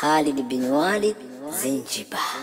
Khalid bin Walid Zanzibar.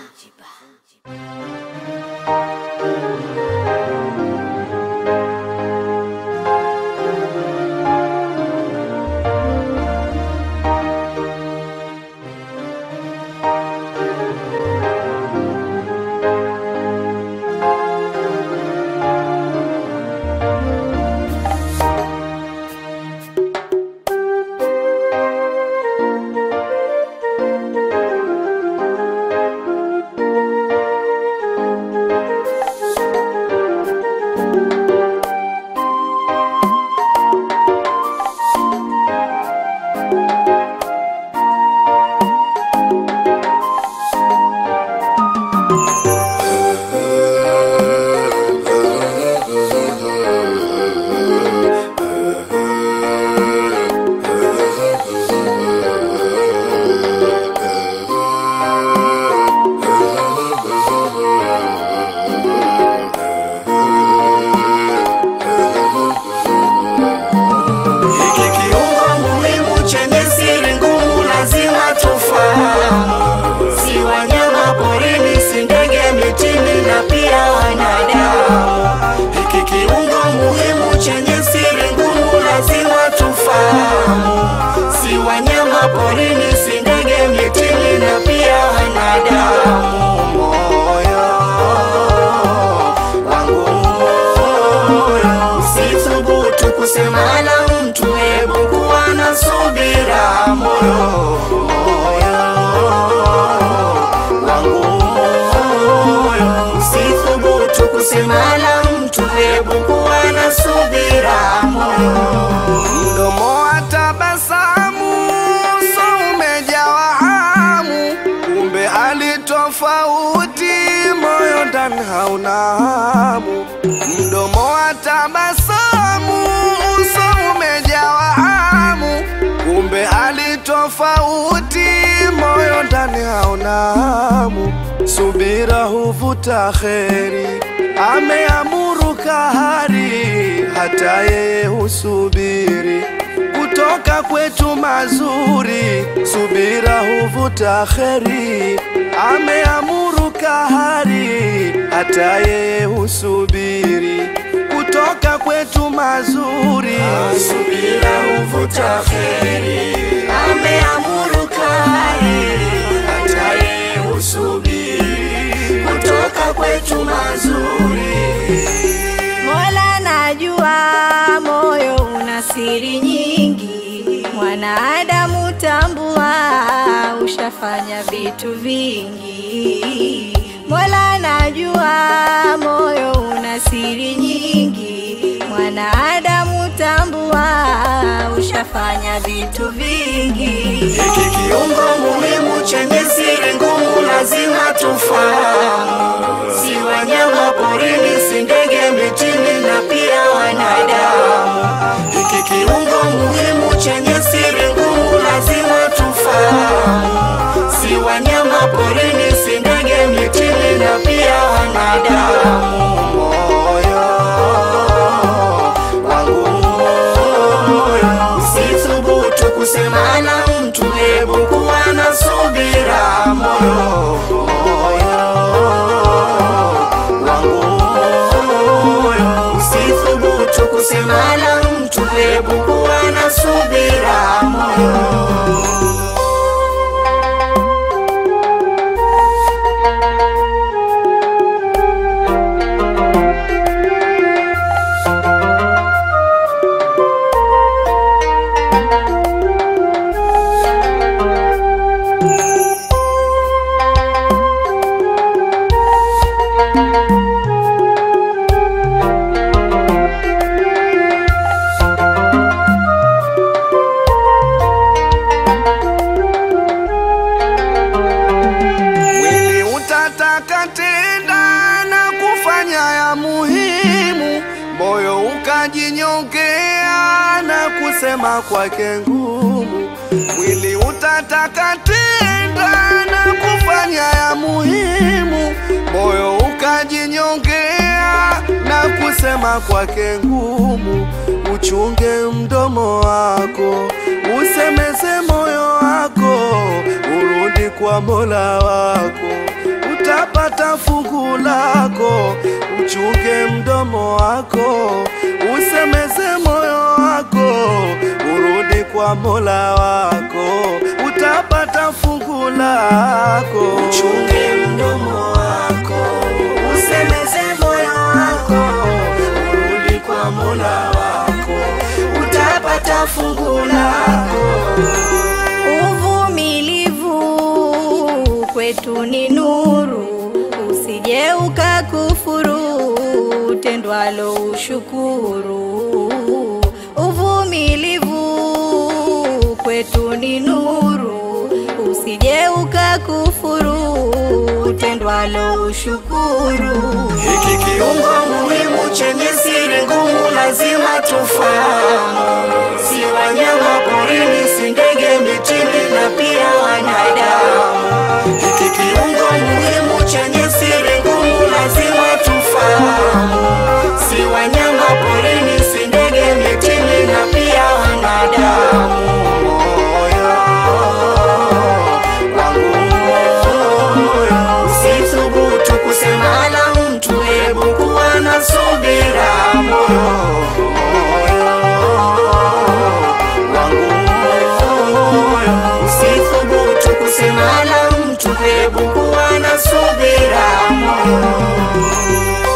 Hiki kiungo muhimu chenye siri ngumu lazima tufahamu. Si wanyama porini, si ndege mitini na pia wanadamu. Hiki kiungo muhimu chenye siri ngumu lazima tufahamu. Si wanyama porini, si ndege mitini na pia wanadamu. Moyo wangu moyo, usithubutu kusema na mtu, hebu kuwa na subira. Moyo moyo wangu moyo, usithubutu kusema na mtu, hebu kuwa na subira. Moyo Mdomo wa tabasamu, uso umejawa hamu, kumbe hali tofauti, moyo ndani hauna hamu. Mdomo wa tabasamu, uso umejawa hamu, kumbe hali tofauti, moyo ndani hauna hamu. Subira huvuta kheri, ameamuru kahari, hata yeye husubiri kutoka kwetu mazuri. Subira huvuta kheri, ameamuru kahari, hata yeye husubiri kutoka kwetu mazuri. subira huvuta kheri, ameamuru kahari, hata yeye husubiri kutoka kwetu mazuri. Mola najua moyo una siri nyingi, mwanadamu tambua, ushafanya vitu vingi. Mola najua moyo una siri nyingi, mwanadamu tambua, ushafanya vitu vingi. Hiki kiungo muhimu chenye siri ngumu lazima tufahamu. Si wanyama porini, si ndege mitini na pia wanadamu. Hiki kiungo muhimu chenye siri ngumu lazima tufahamu. Si wanyama porini, si ndege mitini na pia wanadamu. Moyo wangu moyo, usithubutu kusema na mtu, hebu kuwa na subira. Moyo moyo wangu moyo, usithubutu kusema na mtu, hebu kuwa na subira. Moyo Mwili utataka tenda na kufanya ya muhimu, moyo ukajinyongea na kusema kwake ngumu. Mwili utataka tenda na kufanya ya muhimu, moyo ukajinyongea na kusema kwake ngumu. Uchunge mdomo wako, usemeze moyo wako, urudi kwa Mola wako, utapata fungu lako. Uchunge mdomo wako, usemeze moyo wako, urudi kwa Mola wako, utapata fungu lako. Uchunge mdomo wako, usemeze moyo wako, urudi kwa Mola wako, utapata fungu lako. Uvumilivu kwetu ni nuru, usije ukakufuru tendwalo ushukuru. Uvumilivu kwetu ni nuru, usije ukakufuru tendwalo ushukuru. Hiki kiungo muhimu chenye siri ngumu lazima tufahamu, si wanyama porini, si ndege mitini na pia wanadamu. Hiki kiungo muhimu chenye siri ngumu lazima tufahamu, si wanyama porini, si ndege mitini na pia wanadamu. Moyo wangu moyo, usithubutu kusema la mtu, hebu kuwa na subira. Moyo wangu moyo, usithubutu kusema la mtu, hebu kuwa na subira. Moyo